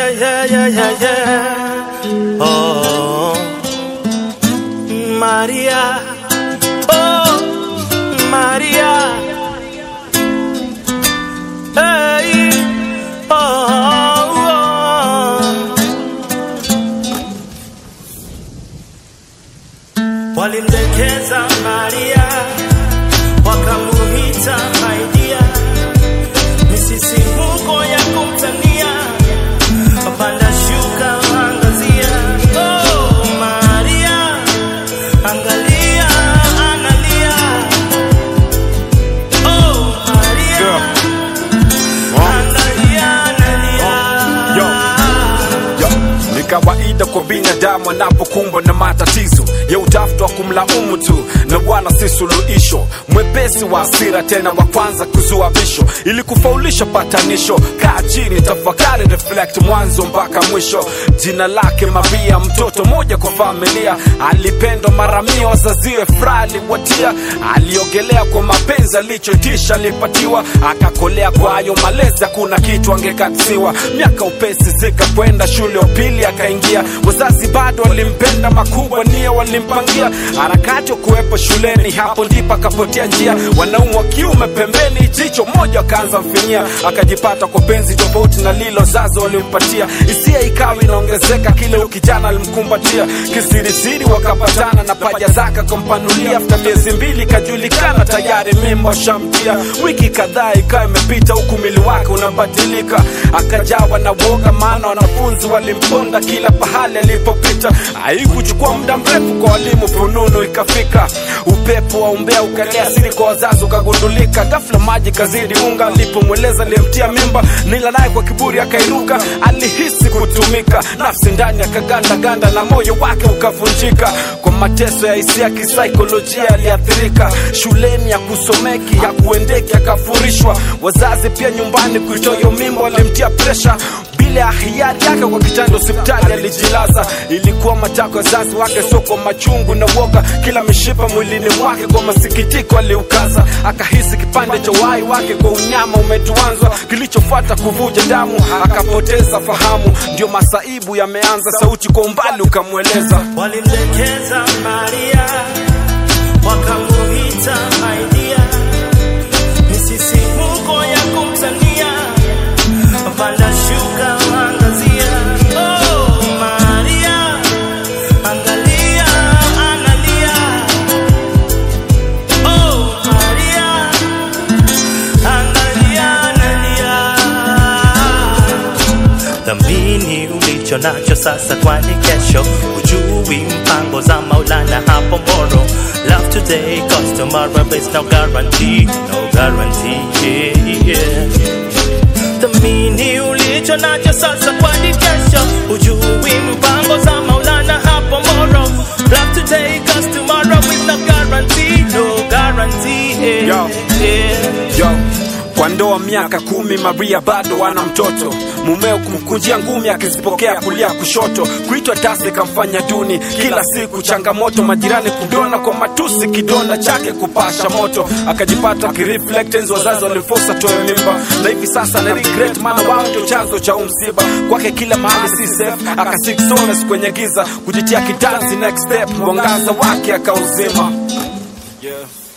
yeah, yeah, yeah, yeah, yeah. Oh, Maria. Oh, Maria. Hey. Oh, oh. Walimdekeza Maria, wakamuita Maidia, misisimuko ya kumtania, panda shuka angazia. Oh, Maria, angalia, analia. Oh, Maria, angalia, analia. Yo. Yo, ni kawaida kwa binadamu anapokumbwa na matatizo ya utafuta wa kumlaumu tu na wala si suluhisho. Mwepesi wa hasira tena wa kwanza kuzua visho, ili kufaulisha patanisho. Kaa chini, tafakari, reflect mwanzo mpaka mwisho. Jina lake Maria, mtoto moja kwa familia, alipendwa mara mia, wazaziwe furaha aliwatia. Aliogelea kwa mapenzi, alichotisha alipatiwa, akakolea kwa hayo malezi, hakuna kitu angekatiwa. Miaka upesi zikakwenda, shule ya upili akaingia, wazazi bado walimpenda, makubwa nia walimpangia, harakati wa kuwepo shuleni, hapo ndipo akapotea njia. Wanaume wa kiume pembeni, jicho moja akaanza mfinyia, akajipata kwa penzi tofauti na lilo zazo walimpatia. Hisia ikawa inaongezeka, kile ukijana alimkumbatia, kisirisiri wakapatana na paja zake akampanulia. Afta miezi mbili kajulikana tayari mimba shamtia. Wiki kadhaa ikawa imepita, huku mwili wake unabadilika, akajawa na woga, maana wanafunzi walimponda kila pahali alipopita. Haikuchukua muda mrefu kwa walimu, fununu ikafika, upepo wa umbea ukalea siri kwa wazazi ukagundulika. Ghafla maji kazidi unga, alipomweleza aliyemtia mimba, nila naye kwa kiburi akairuka. Alihisi kutumika, nafsi ndani akagandaganda na moyo wake ukavunjika. Kwa mateso ya hisia kisaikolojia aliathirika, shuleni ya kusomeki ya kuendeki akafurishwa. Wazazi pia nyumbani kuitoa hiyo mimba walimtia presha bila ya hiari yake kwa kitanda hospitali alijilaza. Ilikuwa matako ya wazazi wake, sio kwa machungu na woga. Kila mishipa mwilini mwake kwa masikitiko aliukaza, akahisi kipande cha uhai wake kwa unyama umetuanzwa. Kilichofuata kuvuja damu, akapoteza fahamu. Ndio masaibu yameanza, sauti kwa umbali ukamweleza Walimdekeza Maria, wakamuita Maidia, misisimuko ya kumtania, panda shuka angazia. Oh, Maria, angalia, analia. Oh, Maria, angalia, analia. Dhamini ulicho nacho sasa, kwani kesho hujui mpango za Maulana hapo Moro. Love today, cause tomorrow is no guarantee, no guarantee. Yeah, yeah. Dhamini ulicho nacho sasa, kwani kesho hujui mpango za Maulana hapo Moro. Love today, cause tomorrow is no guarantee, no guarantee. Yeah, Yo. yeah. Yo, kwa ndoa miaka kumi Maria bado ana mtoto mumeo kumkunjia ngumi akizipokea kulia kushoto kuitwa tasi kamfanya duni kila siku changamoto majirani kudona kwa matusi kidonda chake kupasha moto akajipata kireflectens wazazi walimfosa toe mimba na hivi sasa na regret maana wao ndio chanzo cha umsiba kwake kila mahali si safe akasik solace kwenye giza kujitia kitanzi next step mwangaza wake akauzima yeah.